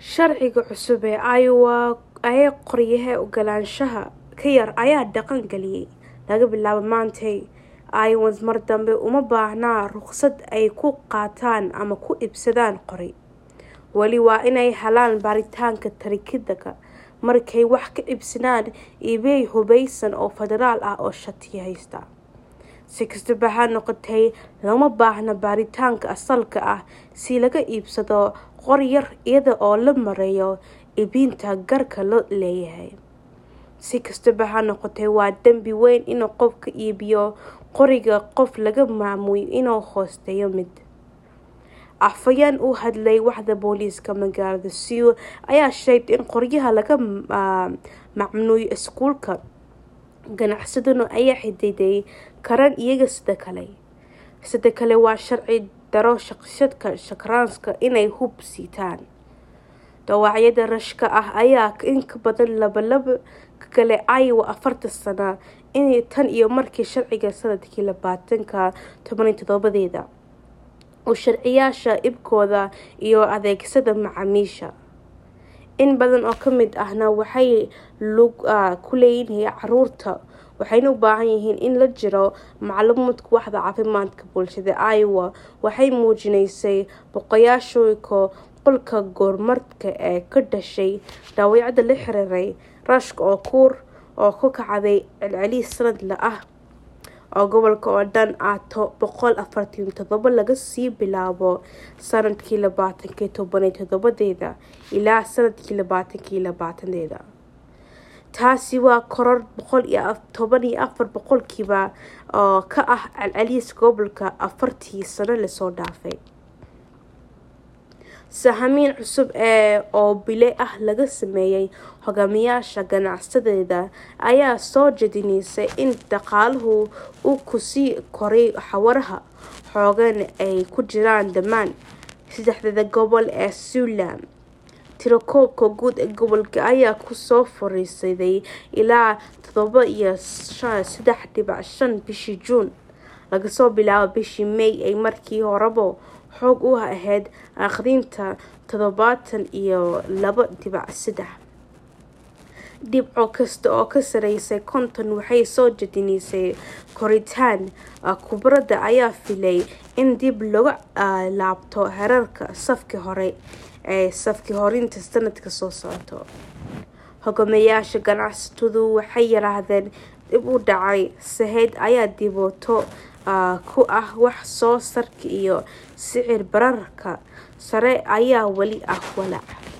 Sharciga cusub ee Iowa ee qoryaha ogolaanshaha ka yar ayaa dhaqan galiyay. Laga bilaabo maantay, Iowans mar dambe uma baahna rukhsad ay ku qaataan ama ku iibsadaan qori. Wali waa inay helaan baaritaanka taraafikada markay wax ka iibsanayaan eBay hubeysan oo federaal ah oo shati haysta. Si kastaba ha noqotee, looma baahna baaritaanka asalka ah si laga iibsado qori yar iyada oo loo marayo iibinta gaarka loo leeyahay. Si kastaba ha noqotee, waa dambi weyn in qofku iibiyo qoriga qof laga maamulo inuu hoosteeyo mid. Afhayeen u hadlay waaxda booliiska magaalada Sioux ayaa sheegay in qoryaha laga mamnuucay iskuulka, ganacsaduna ay xadidi karaan iyaga sidoo kale. Sidoo kale waa sharci daro shakhsiyaadka shaqaalaha inay hub sitaan. Dhaawacyada rashka ah ayaa in ka badan labalaba ka galay Iowa afartii sano tan iyo markii sharciga sanadkii labatanka toban iyo todobadeeda uu sharciyeeyay iibkooda iyo adeegsiga macaamiisha. In badan oo ka mid ahna waxay lug ku leeyihiin carruurta, waxayna u baahan yihiin in la jiro macluumaadka waaxda caafimaadka bulshada Iowa waxay muujinaysay booqashayaasha qolka kormeerka ee ka dhashay dhaawacyada la xiriiray rashka oo kor u kacday celcelis sanadle ah oo gobolka oo dhan ah boqol afartan iyo todoba laga soo bilaabo sanadkii labatanka toban iyo todobadeeda ilaa sanadkii labatanka labataneeda. Taasi waa koror boqol iyo toban iyo afar boqolkiiba oo ka ah celceliska gobolka afartii sano la soo dhaafay. Sahamin cusub oo bille ah laga sameeyay hogaamiyayaasha ganacsatada ayaa soo jeedinaysa in dhaqaaluhu uu ku sii korayo xawaaraha xooggan ee ay ku jiraan dhammaan saddexda gobol ee Siouxland. Tirakoobka guud ee gobolka ayaa ku soo foorarsaday ilaa todoba iyo sedax dibic shan bishii Juun, laga soo bilaabo bishii May ee markii horeba xoog u ahayd akhrinta todobatan iyo laba dibic sedax. Dhibco kasta oo ka sarreeya konton waxay soo jeedinaysaa koritaan. Khubarada ayaa filaya in dib loogu laabto heerarka safkii hore ee safkii horaantii sanadka soo socda. Hogaamiyayaasha ganacsatadu waxay yiraahdeen dib u dhaca sahayda ayaa dhibaato ku ah wax soo saarka iyo sicir bararka sare ayaa weli ah walaac.